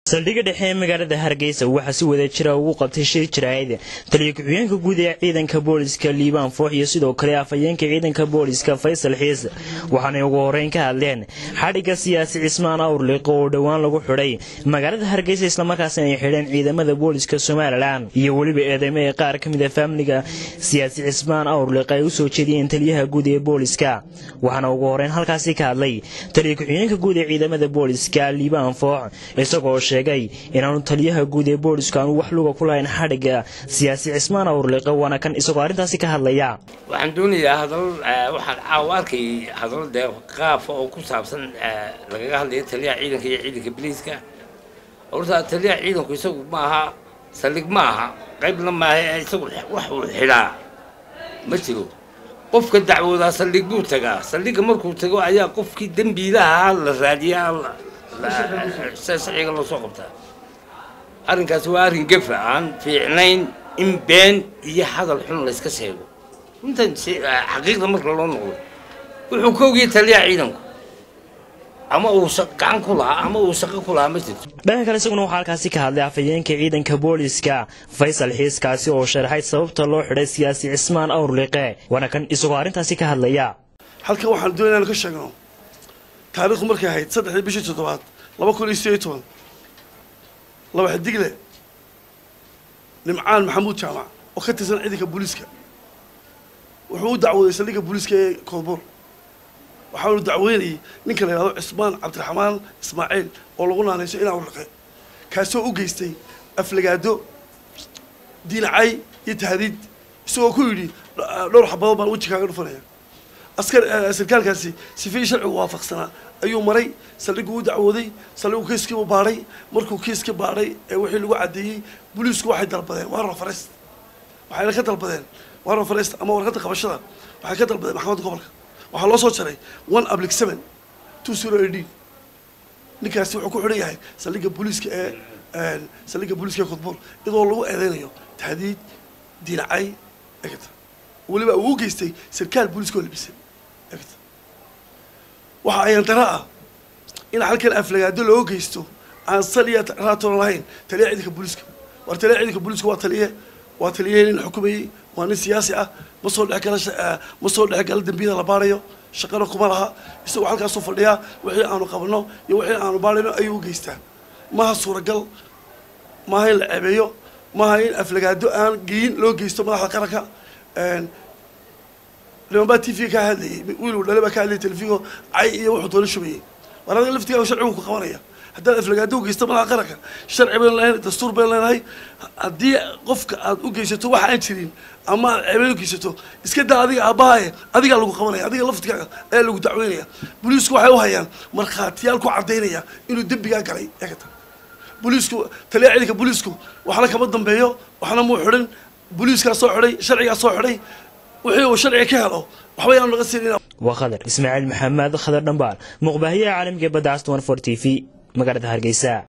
saldhigga dhexe ee magaalada hargeysa waxaa si wada jira ugu qabtay shir jaraa'id taliya ku-xigeenka guud ee ciidanka booliska liibaan foox iyo sidoo kale afhayeenka ciidanka booliska faysal xiis waxaanay ugu horeyn ka hadleen xadhigga siyaasi cismaan awrliq oo dhowaan lagu xidhay magaalada hargeysa islamarkaasina ay xidheen ciidamada booliska somalilan iyo weliba eedeymo ee qaar ka mid a faamiliga siyaasi cismaan awrliq ay u soo jeediyeen taliyaha guud ee booliska waxaana ugu horeyn halkaasi ka hadlay taliya ku-xigeenka guud ee ciidamada booliska liibaan foox isagoo sheegay inaanu taliyaha guud ee booliska aanu wax luga ku lahayn xadhigga siyaasi cismaan awrliqe waana kan isagoo arrintaasi ka hadlaya waxaan doonayaa hadal waxaan caawa arkay hadal dee qaafa oo ku saabsan lagaga hadlayo taliyaha ciidanka iyo ciidanka biliiska horta taliyaha ciidanku isagu ma aha saldhig ma aha qaybna maaha isagu wax uu xidhaa ma jiro qofka dacwoodaa saldhig buu tagaa saldhigga markuu tago ayaa qofkii dembiilaha la raadiyaa sharciga loo soo qabtaa arrinkaasi waa arrin gefa aan fiicnayn in been iyo hadal xun layska sheego runtan xaqiiqda marka loo noqdo wuxuu ka ogiyay taliyaha ciidanku ama uu gacan ku lahaa ama uu shaqo ku lahaa ma jirto dhanka kale isaguna waxaa halkaasi ka hadlay afhayeenka ciidanka booliska faysal xiiskaasi oo sharaxay sababta loo xidhay siyaasi cismaan awrliqe waana kan isagoo arrintaasi ka hadlaya halkan waxaan doonaya inaan ka sheegno taariikhdu markay ahayd saddexdii bishii toddobaad laba kun iyo sideed iyo toban laba xidigle nimcaan maxamuud jaamac oo ka tirsan ciidanka booliiska wuxuu u dacwooday saldhigga booliiska ee koodbuur waxaanu dacweynayay ninka la yidhahdo cismaan cabdiraxmaan ismaaciil oo lagu naanayso inaa urliqe kaasoo u geystay aflagaado diinacay iyo tahdiid isagoo ku yidhi dhowr xabadood baan weji kaaga dhufanaya askar sarkaalkaasi sifii sharcigu waafaqsanaa ayuu maray saldhiggu u dacwooday saldhiggu kiiskiibu baadhay markuu kiiska baadhay ee wixii lagu caddeeyey booliisku waxay dalbadeen warra farest waxayna ka dalbadeen warra farest ama warqadda qabashada waxay ka dalbadeen maxkamadda gobolka waxaa loo soo jaray one ablic seven two zero eighteen ninkaasi wuxuu ku xidhan yahay saldhigga booliiska ee saldhigga booliiska ee kudbuur iyadoo lagu eedeynayo tahdiid diinacay egta weliba uu u geystay sarkaal booliiska oo labisay egta waxa ayaan dara ah in halkan aflagaado loo geysto aan sal iyo raatoona lahayn taliya ciidanka booliiska war taliya ciidanka booliiska waa taliye waa taliye nin xukumayey waa nin siyaasi ah ma soo dhexgala ma soo dhexgala dembiyada la baarayo shaqana kuma laha isagoo halkaasuu fadhiyaa wixii aanu qabno iyo wixii aanu baarayno ayuu u geystaa maaha suuragal maaha in la ceebeeyo maaha in aflagaado aan geyin loo geysto madaxda qaranka nimanbaa t v ka hadlayay wiil dhale baa ka hadlayay telefigo cay iyo wuxuu doona shubayay war adiga laftigaa sharcigu ku qabanaya haddaad aflagaado u geysto madaxa qaranka sharci baynu leenahay dastuur baynu leenahay haddii qofka aad u geysato wax aan jirin ama aad ceebeen u geysato iska daa adiga aabbahaye adigaa lagu qabanaya adiga laftigaaga ayaa lagu dacweynaya booliisku waxay u hayaan markhaatiyaal ku caddaynaya inuu dembigaa galay eegata booliisku taliya ciidanka booliisku waxna kama dambeeyo waxna muu xidhin booliiskaa soo xidhay sharcigaa soo xidhay wixii uu sharciga ka helo waxba yaanu naga siinin waa khadar ismaaciil maxamed khadar dhambaal muqbaahiyaha caalamiga badda aston for t v magaalada hargeysa